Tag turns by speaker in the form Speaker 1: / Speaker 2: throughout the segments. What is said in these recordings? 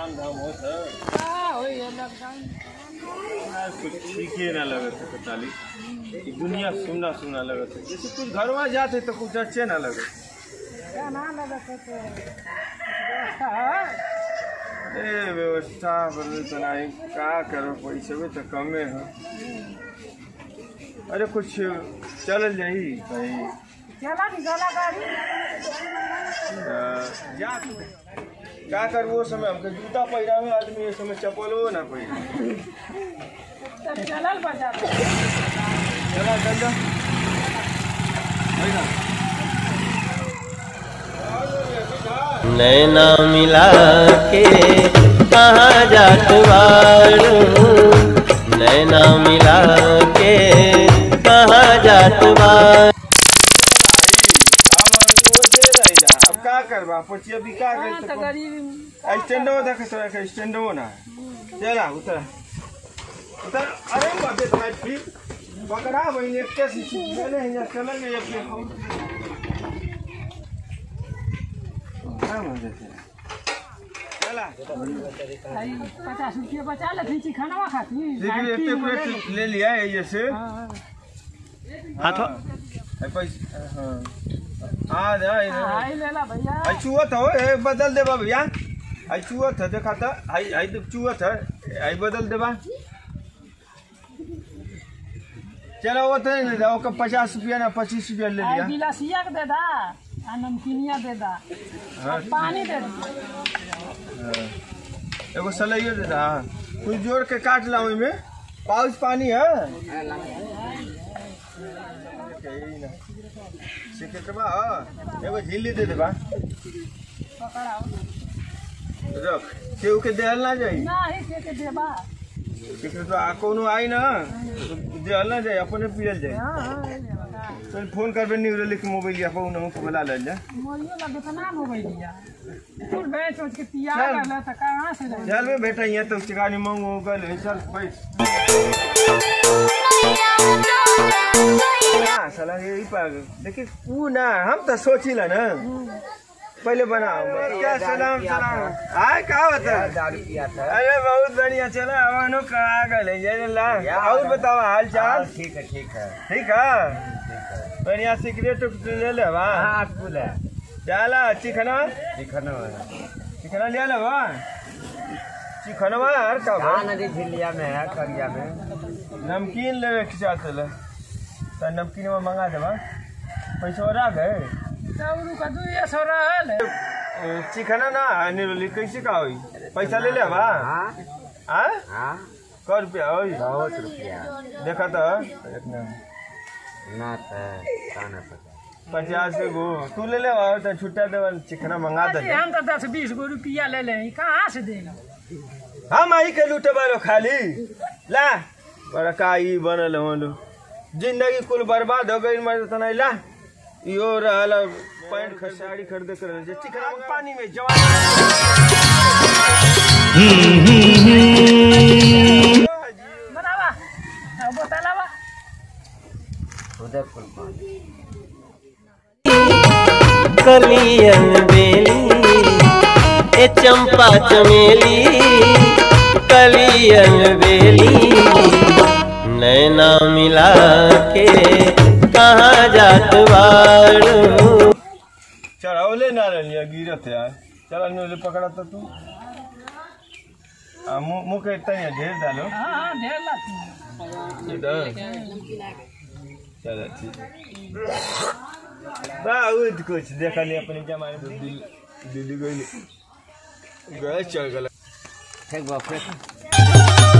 Speaker 1: काम धाम होत है
Speaker 2: का होई है लॉकडाउन
Speaker 1: आज कुछ सीखे ना लगत है कताली ई दुनिया सुनना सुनना लगत है जैसे कुछ घर में जाते तो कुछ अच्छे ना लगत
Speaker 2: क्या ना लगत है तो व्यवस्था है
Speaker 1: ए व्यवस्था बदल तो नहीं का करो पैसे भी तो कमे है अरे कुछ चल जाई कहीं
Speaker 2: चला निकाला गाड़ी
Speaker 1: अ, जा क्या कर वो समय हमके जूता पहिरा है आदमी ये समय चप्पलो ना पहिरा
Speaker 2: तब चलल बाजार
Speaker 1: चला चल जा
Speaker 3: नैना मिला के कहाँ जात बारू नैना मिला के कहाँ जात बारू
Speaker 1: अब का करबा पछिया भी का
Speaker 2: हाँ, तो
Speaker 1: कर
Speaker 2: गरीब
Speaker 1: स्टैंडो देख तोरा के स्टैंडो ना चला उतर उतर अरे बाबे तुम्हारे फिर पकड़ा वही एक कैसे मैंने यहाँ चला गया अपने हाँ, मुझे से। चला
Speaker 2: भाई पचास रुपये बचा ले थी खाना खाती
Speaker 1: लेकिन एक प्लेट ले लिया है ये से
Speaker 3: हाथ
Speaker 1: है पैसा हाँ आ जा इधर
Speaker 2: हाई लेला भैया
Speaker 1: आई चुअत हो ए बदल देबा भैया आई चुअत है देखा था आई आई तो चुअत है आई बदल देबा चलो वो तो नहीं दे ओकर पचास रुपया ना पच्चीस रुपया ले
Speaker 2: आई
Speaker 1: लिया
Speaker 2: गिलासिया के दे दा आ नमकीनिया दे दा
Speaker 1: हाँ,
Speaker 2: पानी दे दा
Speaker 1: हाँ। एगो सलाइयो दे दा कुछ जोड़ के काट ला में पाउच पानी है कहीं ना। सिकटबा हाँ, एगो झिल्ली दे देबा
Speaker 2: पकड़ाओ
Speaker 1: रख केहू के देहल ना जाई
Speaker 2: ना ही के के देबा
Speaker 1: सिकट आ कोनो आई ना देहल ना जाई अपने पियल जाई
Speaker 2: हाँ हाँ ले लेला
Speaker 1: चल फोन करबे न्यूरो लिख मोबाइल या फोन हमको बुला ले जा
Speaker 2: मोरियो लगे तो ना मोबाइल दिया फुल बेच सोच के तिया
Speaker 1: चल।
Speaker 2: कर ले तो कहाँ से ले
Speaker 1: चल बे बेटा यहाँ तो चिकानी मांग हो गल है चल बैठ ना साला यही पाग देखिए तू ना हम तो सोचिला ना पहले बनाओ क्या सलाम सलाम आय का बता अरे बहुत बढ़िया चला हमानो कहा गए जय ला और बताओ हाल चाल
Speaker 3: ठीक है ठीक है
Speaker 1: ठीक है बढ़िया सिगरेट ले ले बा चला चिकना
Speaker 3: चिकन
Speaker 1: चिकना ले ले बा चिकनवा हर का बा?
Speaker 3: नदी झिलिया में है करिया में
Speaker 1: नमकीन लेवे के चाहते ले तो नमकीन में मंगा देबा पैसा और आ गए
Speaker 2: चौरू का दू ये सौ रहल
Speaker 1: चिकना ना निरोली कैसे का होई पैसा ले ले बा
Speaker 3: हाँ
Speaker 1: आ
Speaker 3: हाँ
Speaker 1: क रुपया होई
Speaker 3: बहुत रुपया
Speaker 1: देखा तो एक नम
Speaker 3: ना तो खाना पता
Speaker 1: पचास के गो तू ले ले बा तो छुट्टा देवा चिकना मंगा दे
Speaker 2: अरे हम तो दस बीस गो रुपया ले ले कहाँ से देगा
Speaker 1: हम आई के लूटे बारो खाली ला बड़ा का ई बनल होलो जिंदगी कुल बर्बाद हो गई मर तना ला यो रहल पैंट खर साड़ी खरीदे कर जे चिकना पानी में जवान
Speaker 2: बनावा अब बोतलावा
Speaker 3: उदयपुर पानी
Speaker 4: कलियन बेली ए चंपा चमेली कलियन बेली नैना मिला के कहाँ जात बारू
Speaker 1: चढ़ावले ना रहिया गिरत यार चल न्यूले पकड़ा तो तू आ मुंह मुंह के तनिया ढेर डालो
Speaker 2: हाँ हाँ ढेर लाती
Speaker 1: इधर चलो ठीक बहुत कुछ देखा नहीं अपने जमाने में दिल्ली दिल्ली गई गए चल गल
Speaker 3: ठीक बाप रे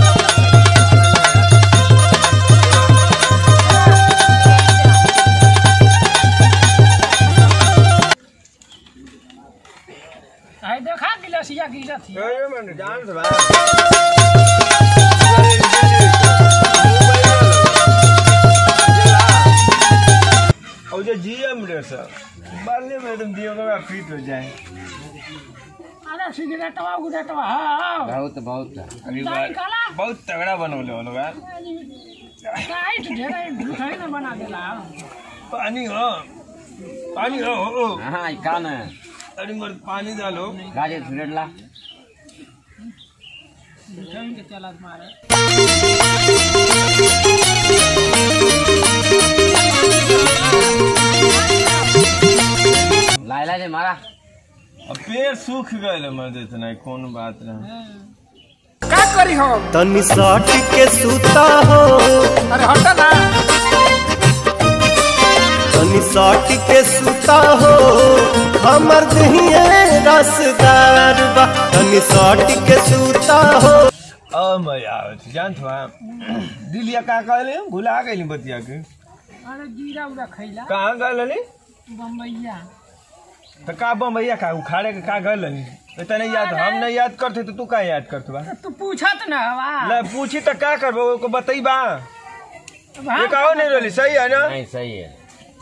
Speaker 2: आई देखा गिलासिया गिरत थी
Speaker 1: अरे मन जान से भाई और जो जीएम रे सर बाले में तुम दियो का फिट हो जाए
Speaker 2: अरे सिगरेटवा उगरेटवा हाँ
Speaker 3: बहुत बहुत
Speaker 1: अभी
Speaker 2: दाई
Speaker 1: बार
Speaker 2: काला
Speaker 1: बहुत तगड़ा बनौले हो लोग यार
Speaker 2: टाइट ढेरे झूठाई न बना देला
Speaker 1: पानी हो पानी हो हो
Speaker 3: हाँ कान
Speaker 1: अरे मर पानी डालो
Speaker 3: गाजे झुलेला
Speaker 2: के चलत मारे
Speaker 3: लायला जे मारा
Speaker 1: अब पेड़ सूख गए मर इतना कौन बात रहा
Speaker 2: का करी हम
Speaker 4: तनी सट के सूता हो
Speaker 2: अरे हटा ना
Speaker 4: तनी सट के सूता हो हमर दहिए रसदार बा तनी सट के सूता हो
Speaker 1: अब मजा आवत जानत बा दिलिया का कहले भुला गइली बतिया के
Speaker 2: अरे जीरा उरा खैला
Speaker 1: कहाँ गल हली
Speaker 2: बम्बैया
Speaker 1: तो का बम्बैया का उखाड़े के का गल हली इतना नहीं याद हम नहीं याद करते तो तू का याद करत बा
Speaker 2: तू पूछत ना हवा
Speaker 1: ले पूछी तो का करबो को बताई बा
Speaker 2: अब हम
Speaker 1: ये कहो नहीं रहली सही है ना
Speaker 3: नहीं सही है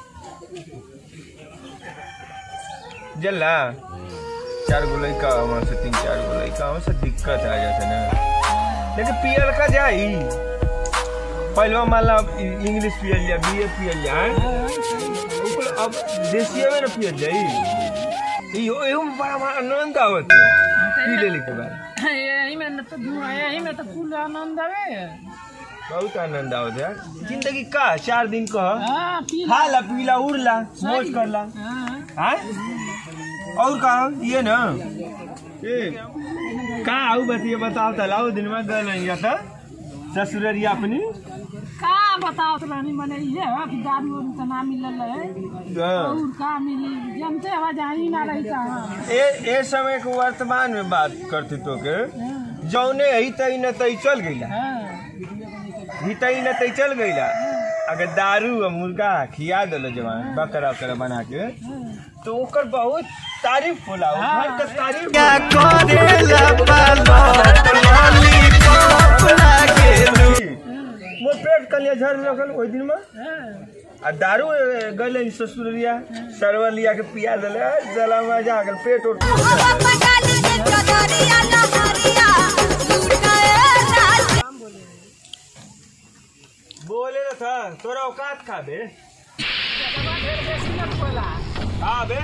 Speaker 1: जल्ला चार गो लड़का वहाँ से तीन चार गो लड़का वहाँ से दिक्कत आ जाते ना लेकिन पियल का जाई पहले मान ला इंग्लिश पियल जा बी ए पियल जा ऊपर अब देसिया में ना पियल जाई यो यो में बड़ा बड़ा आनंद आवत है पी लेने के बाद
Speaker 2: यही में तो धुआं यही में तो फूल आनंद आवे
Speaker 1: बहुत आनंद आवत है यार जिंदगी का चार दिन का
Speaker 2: हाँ पी
Speaker 1: खा ला पीला उड़ला मौज कर ला
Speaker 2: हाँ
Speaker 1: हाँ और का ये ना ए का आऊ बतिए बताओ त लाओ दिन में गल या त ससुररिया अपनी
Speaker 2: का बताओ तो रानी मने ये है कि दारू वारू तो ना मिलल है
Speaker 1: हाँ।
Speaker 2: और का मिली जनते हवा जानी ना रही कहाँ
Speaker 1: ए ए समय के वर्तमान में बात करते तो के जौने ही तई न तई चल गईला
Speaker 2: हाँ
Speaker 1: ही तई न तई चल गईला अगर दारू और मुर्गा खिया दिलो जवान बकरा उकरा बना के तो ओकर बहुत तारीफ होला ओकर के तारीफ
Speaker 4: क्या करेला बालक लॉलीपॉप लागेलू
Speaker 1: मोर पेट कलिया झड़ लगल ओहि दिन में
Speaker 2: हाँ
Speaker 1: आ दारू गले ससुरिया सरवा लिया के पिया दिले जला मजा आ गल पेट उठ बोले ना था तोरा औकात खा बे हाँ बे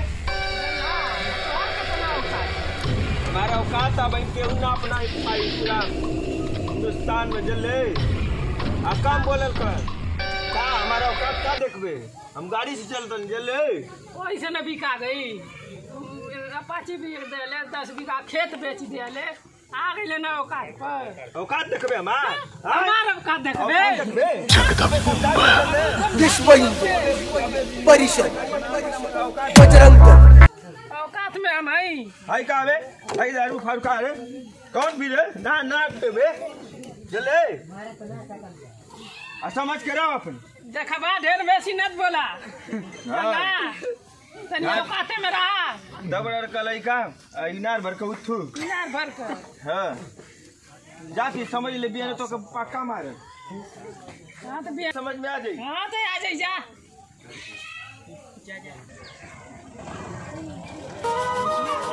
Speaker 1: हमारा औकात था भाई केहू ना अपना पाई पूरा हिंदुस्तान में जले आ काम बोलल कर का हमारा औकात का देखबे हम गाड़ी से चलतन जले
Speaker 2: वैसे न बिका गई अपाची बेच देले दस बीघा खेत बेच देले आ गई ना औकात पर
Speaker 1: औकात देखबे हमार हाँ?
Speaker 2: हमार औकात
Speaker 1: औकात
Speaker 2: देखबे
Speaker 1: देखबे
Speaker 5: विश्व हिंदू परिषद बजरंग दल
Speaker 2: औकात में हम हई
Speaker 1: हाय का बे हाय दारू फारू का रे कौन भी रे ना ना पे बे चले आ समझ के रहो अपन
Speaker 2: देखबा ढेर बेसी मत बोला बोला तनी औकाते में रहा
Speaker 1: दबड़ का लइका आ इनार भर के उठू
Speaker 2: इनार भर कर
Speaker 1: हाँ जाती समझ ले बिया तो के पक्का मारे
Speaker 2: हाँ तो बिया
Speaker 1: समझ में आ जाई
Speaker 2: हाँ तो आ जाई जा जा जा